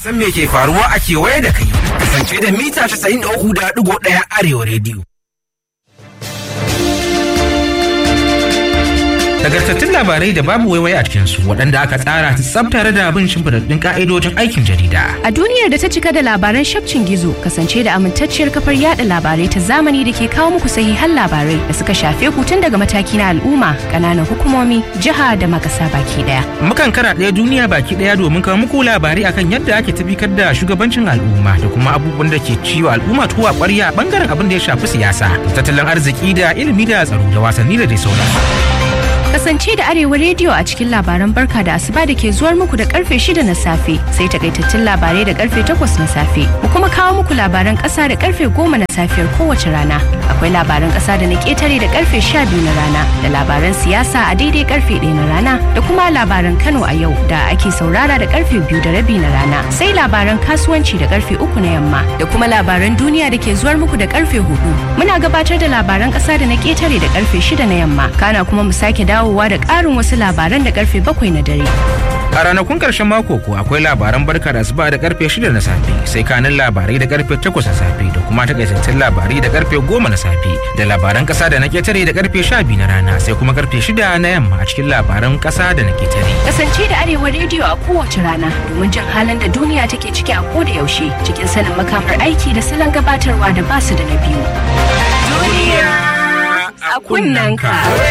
san me ke faruwa a kewaye da kai. Kasance da mita 93.1 Arewa rediyo. Nagartattun labarai da babu waiwai a cikinsu waɗanda aka tsara su tsab tare da bin shimfiɗaɗɗun ƙa'idojin aikin jarida. A duniyar da ta cika da labaran shafcin gizo kasance da amintacciyar kafar yada labarai ta zamani da ke kawo muku sahihan labarai da suka shafe ku tun daga mataki na al'umma, ƙananan hukumomi, jiha da makasa baki ɗaya. Mukan kara ɗaya duniya baki ɗaya domin kawo muku labarai akan yadda ake tabbatar da shugabancin al'umma da kuma abubuwan da ke ciwo al'umma tuwa ƙwarya bangaren abin da ya shafi siyasa, tattalin arziki da ilimi da tsaro da wasanni da dai sauransu. Kasance da Arewa rediyo a cikin labaran barka da asuba da ke zuwar muku da karfe shida na safe sai takaitattun labarai da karfe takwas na safe. Mu kuma kawo muku labaran kasa da karfe goma na safiyar kowace rana. Akwai labaran kasa da na ketare da karfe sha biyu na rana da labaran siyasa a daidai karfe ɗaya na rana da kuma labaran Kano a yau da ake saurara da karfe biyu da rabi na rana. Sai labaran kasuwanci da karfe uku na yamma da kuma labaran duniya da ke zuwar muku da karfe hudu. Muna gabatar da labaran kasa da na ketare da karfe shida na yamma. Kana kuma mu sake dawo dawowa da ƙarin wasu labaran da karfe bakwai na dare. A ranakun ƙarshen mako ko akwai labaran barka da asuba da karfe shida na safe sai kanin labarai da karfe takwas na safe da kuma takaitattun labarai da karfe goma na safe da labaran ƙasa da na ketare da karfe sha biyu na rana sai kuma karfe shida na yamma a cikin labaran ƙasa da na ketare. Kasance da Arewa rediyo a kowace rana domin jin halin da duniya take ciki a koda yaushe cikin sanin makamar aiki da salon gabatarwa da basu da na biyu. Duniya a kunnanka.